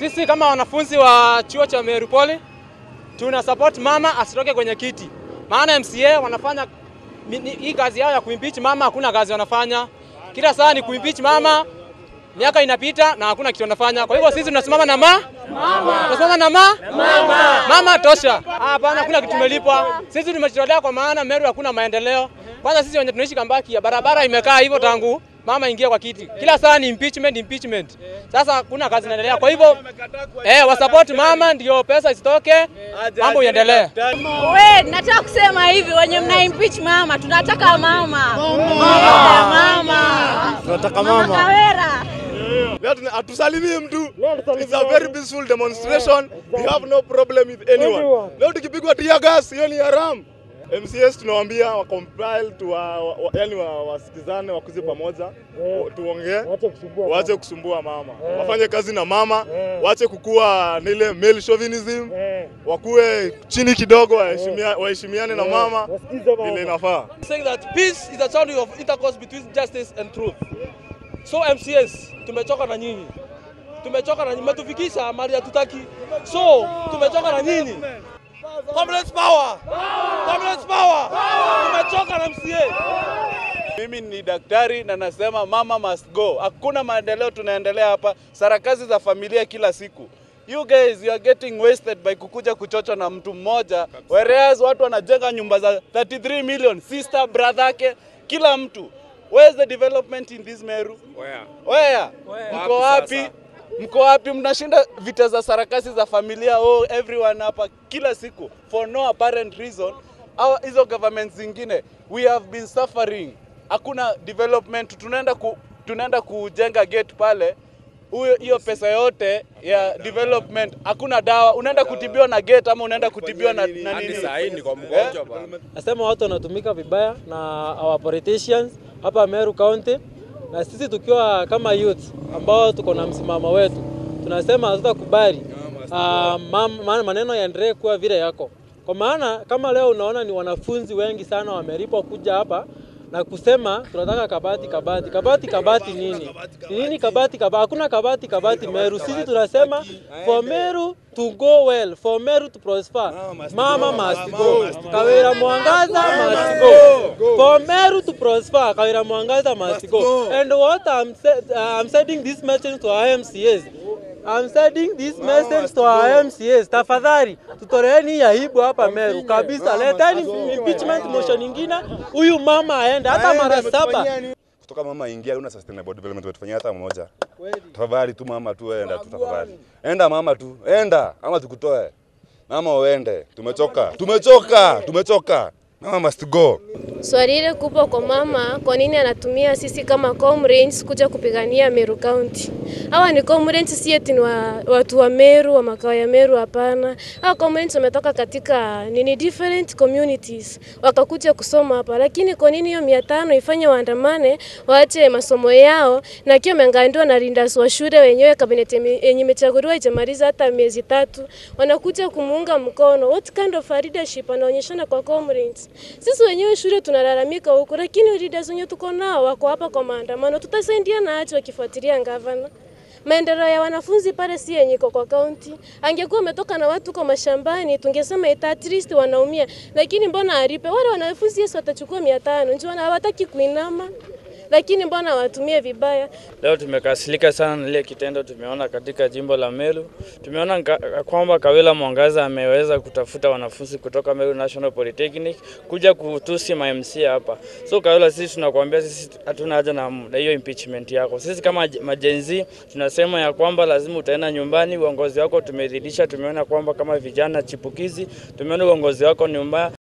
Sisi kama wanafunzi wa chuo cha Meru Poly tuna support mama asitoke kwenye kiti, maana MCA wanafanya mi- ni- hii kazi yao ya kuimpeach mama, hakuna kazi wanafanya. Kila saa ni kuimpeach mama, miaka inapita na hakuna kitu wanafanya. Kwa hivyo sisi tunasimama na ma mama, tunasimama na ma mama, mama tosha. Hapana, hakuna kitu tumelipwa. Sisi tumejitolea kwa maana Meru hakuna maendeleo. Kwanza sisi wenye tunaishi Kambaki ya barabara imekaa hivyo tangu mama ingia kwa kiti, kila saa ni impeachment, impeachment. Sasa hakuna kazi inaendelea. Kwa hivyo eh, wasupport mama ndio pesa isitoke, mambo iendelee. We, nataka kusema hivi, wenye mna impeach mama, tunataka mama. Yeah, mama. Tunataka Mama mama. Kawera. Leo tuna- hatusalimii mtu. It's a very peaceful demonstration. We have no problem with anyone. Leo tukipigwa tear gas, hiyo ni haram. MCS tunawaambia wa compile tu wa, wa, yani wa, wasikizane wakuze pamoja wa- tuongee waache kusumbua mama wafanye kazi na mama waache kukua nile male chauvinism wakuwe chini kidogo waheshimia- waheshimiane na mama vile inafaa saying that peace is a channel of intercourse between justice and truth. So MCS, tumechoka na nyinyi, tumechoka na nyinyi, mmetufikisha mahali hatutaki. So tumechoka na nyinyi. Communist power, communist power, tumechoka na MCA. Mimi ni daktari na nasema mama must go. Hakuna maendeleo tunaendelea hapa, sarakazi za familia kila siku. You guys you are getting wasted by kukuja kuchochwa na mtu mmoja, whereas watu wanajenga nyumba za 33 million, sister brother yake, kila mtu. Where's the development in this Meru? Where? Where? Mko wapi? Mko wapi? Mnashinda vita za sarakasi za familia, oh, everyone hapa kila siku for no apparent reason. Au hizo governments zingine we have been suffering, hakuna development. Tunaenda ku, tunaenda kujenga gate pale huyo hiyo pesa yote ya development, hakuna dawa. Unaenda kutibiwa na gate ama unaenda kutibiwa na, na nini? Eh? Nasema watu wanatumika vibaya na our politicians hapa Meru County, na sisi tukiwa kama youth ambao tuko na msimamo wetu, tunasema hatutakubali ah, mam- ma- maneno yaendelee kuwa vile yako, kwa maana kama leo unaona ni wanafunzi wengi sana wamelipwa kuja hapa na kusema tunataka kabati kabati kabati kabati nini Ni nini kabati kabati hakuna kabati kabati Meru sisi tunasema for Meru to go well for Meru to prosper mama must go Kawira Mwangaza must go for Meru to prosper Kawira Mwangaza must go and what I'm, sa- uh, I'm sending this message to our MCAs I'm sending this message to our MCAs. Tafadhali tutoleeni hii aibu hapa Meru kabisa. Leteni impeachment motion nyingine, huyu mama aende hata mara saba. kutoka mama ingia, una sustainable development watufanyia hata mmoja. Tafadhali tu mama tu, enda tu tafadhali, enda mama tu, enda ama tukutoe mama, uende. Tumechoka, tumechoka, tumechoka. Mama must go. Swali ile kubwa kwa mama, kwa nini anatumia sisi kama comrades kuja kupigania Meru County? Hawa ni comrades, si eti ni wa, watu wa Meru wa makao ya Meru, hapana. Hawa comrades wametoka katika nini different communities wakakuja kusoma hapa, lakini kwa nini hiyo mia tano ifanye waandamane waache masomo yao, na akiwa ameangandiwa na rindas wa shule wenyewe, kabineti yenye yenye imechaguliwa ijamaliza hata miezi tatu, wanakuja kumuunga mkono. What kind of a leadership anaonyeshana kwa comrades? Sisi wenyewe shule tunalalamika huku, lakini leaders wenye tuko nao wako hapa kwa maandamano. Tutasaidiana aje wakifuatilia gavana? Maendeleo ya wanafunzi pale si yenye iko kwa kaunti. Angekuwa ametoka na watu kwa mashambani, tungesema ita at least wanaumia, lakini mbona alipe wale wanafunzi? Yesu watachukua mia tano ndio wana- hawataki kuinama, lakini mbona watumie vibaya? Leo tumekasirika sana na ile kitendo tumeona katika jimbo la Meru. Tumeona nka- kwamba Kawila Mwangaza ameweza kutafuta wanafunzi kutoka Meru National Polytechnic kuja kutusi ma MC hapa. So Kawila, sisi tunakuambia sisi hatuna haja na na hiyo impeachment yako. Sisi kama j- majenzi tunasema ya kwamba lazima utaenda nyumbani. Uongozi wako tumeridhisha, tumeona kwamba kama vijana chipukizi, tumeona uongozi wako ni mbaya.